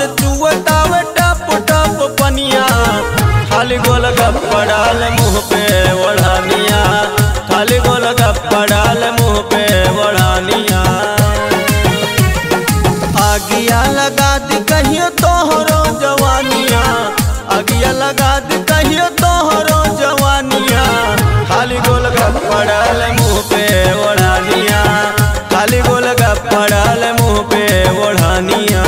चुवतावे टप टप पनिया खाली गोल गप्पा डाल मुँह पे ओढ़ानिया खाली गोल गप्पा डाल मुँह पे ओढ़ानिया आगिया लगा दी कहियो तोहरो जवानिया आगिया लगा दी कहियो तोहरो जवानिया खाली गोल गप्पा डाल मुँह पे ओढ़ानिया खाली गोल गप्पा डाल मुँह पे ओढ़ानिया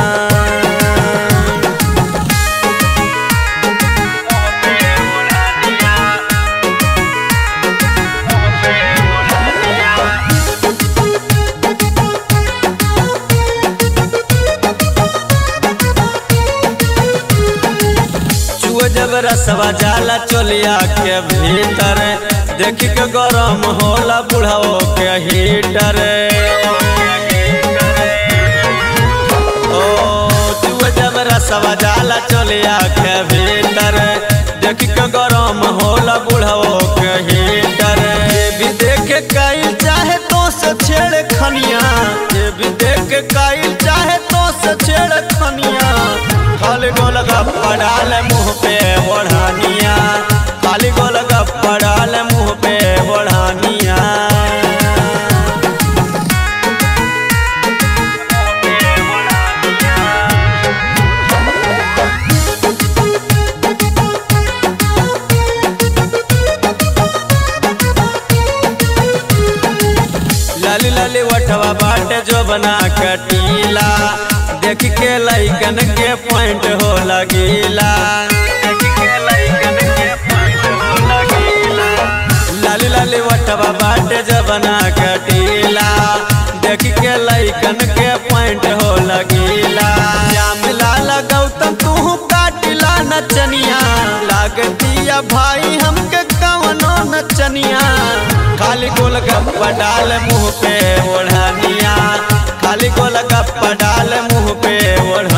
चुआ जब रसवा जाला चोलिया के भीतर देख के गरम होला बुढ़ाओ के हीटर ओ चुआ जब रसवा जाला चोलिया के भीतर देख के गरम होला बुढ़ाओ के हीटर ये भी देख काइल चाहे तो से छेड़ खनिया ये भी देख काइल चाहे तो से छेड़ खनिया खाली गोल गप्पा डाल मुँह पे ओढ़ानिया खाली गोल गप्पा डाल मुँह पे ओढ़ानिया लाली लाली वठवा बाटे जो बना कटीला देख के लैकन के पॉइंट हो लगीला लाली लाली वठवा बाटे जो बना कटीला देख के लैकन के पॉइंट हो लगीला श्याम लाल गौतम तू काटिला नचनिया लागतिया भाई हमके कवनो नचनिया खाली गोल गप्पा डाल मुँह पे ओढ़निया खाली गोल गप्पा डाल मुँह पे ओढ़